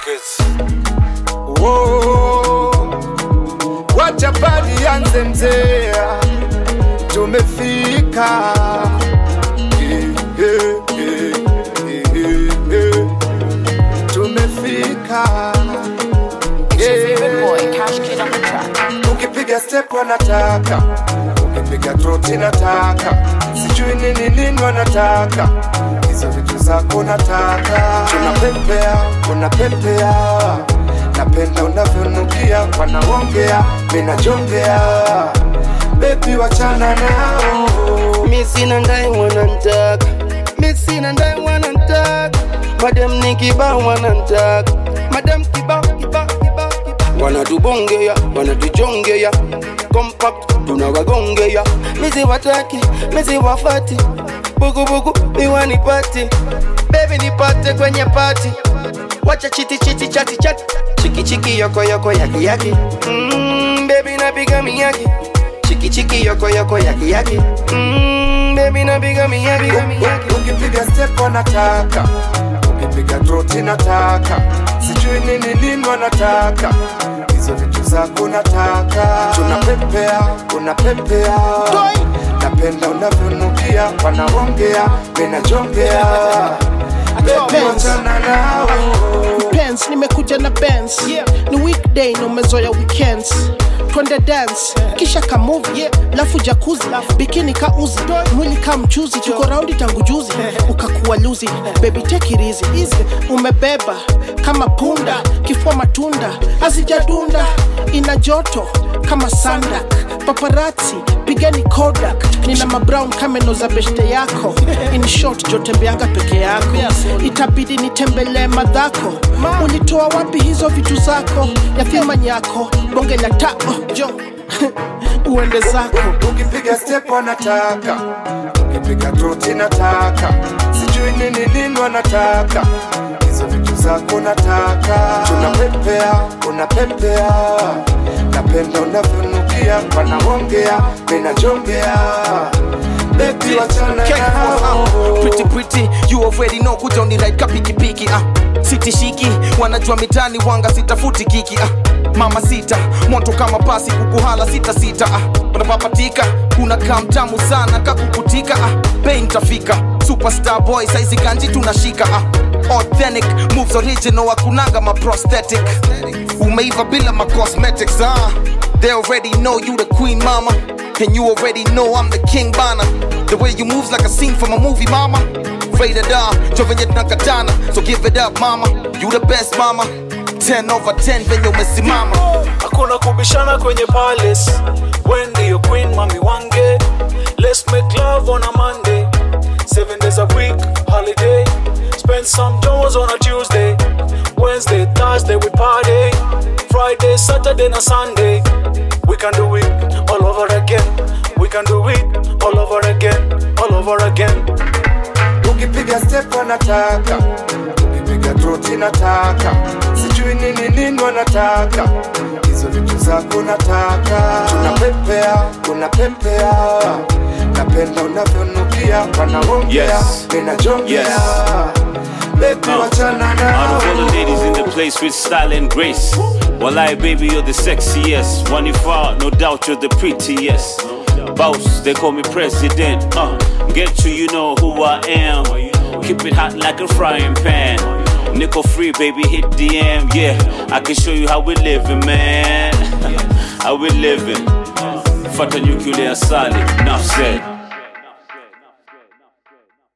Records. Whoa, wacha bali yanze mzee, tumefika Eh, eh, eh, eh, eh. tumefika Favorite boy, Yeah. Cash Kid on the track. ukipiga step wanataka ukipiga troti nataka sijui nini nini wanataka hizo vitu zako nataka tunapepea unapepea napenda unavyonukia wanaongea minajongea bebi wachana nao Mi sina ndai wanantaka, mi sina ndai wanantaka, madam ni kibao wanantaka, madam kibao kibao kibao kibao, wanatubongea wanatujongea, compact tunawagongea, mizi wataki mizi wafati, bugubugu miwanipati, baby nipate kwenye pati, wacha chiti chiti chati chati, chiki chiki yoko yoko yaki yaki, mm, baby napiga miyaki chiki chiki yoko yoko yaki yaki mm, baby napiga miyaki miyaki ukipiga step wanataka ukipiga troti nataka sijui nini nini wanataka hizo vitu zako nataka tunapepea unapepea napenda unavyonukia wanaongea minajongea bebi wachana nao Benz, nimekuja na Benz ni weekday na umezoya weekends twende dance kisha kamuvi yeah. lafu jakuzi bikini ka uzi mwili ka mchuzi tuko raundi tangu juzi ukakuwa luzi baby take it easy easy umebeba kama punda kifua matunda hazijadunda ina joto kama sandak paparazzi pigani kodak nina mabrown kameno za beshte yako in short jotembeanga peke yako itabidi nitembelee madhako ulitoa wapi hizo vitu zako yatima nyako bonge la tao jo uende zako ukipiga step wanataka ukipiga troti nataka sijui nini nini wanataka hizo vitu zako nataka tunapepea unapepea napenda unavyonukia wanaongea minajongea bebi wachana nao pretty pretty you already know kuja uniride ka pikipiki ah siti shiki wanajua mitani wanga sitafuti kiki ah mama sita moto kama pasi kukuhala sita sita ah unapapatika kuna kamtamu sana kakukutika ah bei ntafika superstar boy saizi kanji tunashika ah authentic moves original akunanga ma prosthetic umeiva bila ma cosmetics ah they already know you the queen mama and you already know I'm the king bana the way you move's like a scene from a movie mama rated R jovenye tunakatana so give it up mama you the best mama 10 over 10 venye umesimama Hakuna kubishana kwenye palace. When do you queen mami wange? Let's make love on a Monday. Seven days a week, holiday. Spend some dollars on a Tuesday. Wednesday, Thursday we party. Friday, Saturday, and Sunday. We can do it all over again. We can do it all over again. All over again. ukipiga step wanataka ukipiga troti nataka sijui nini nini wanataka hizo vitu zako nataka tunapepea unapepea napenda unavyonukia wanaongea Yes. minajongea Yes. bebi wachana Out nao of all the ladies in the place with style and grace. Wallahi, baby, you're the sexiest. One if out, no doubt you're the prettiest. Boss, they call me president. Uh, get you, you know who I am. Keep it hot like a frying pan. Nickel free, baby, hit DM. Yeah, I can show you how we living, man. how we living. Fata nuclear solid, enough said.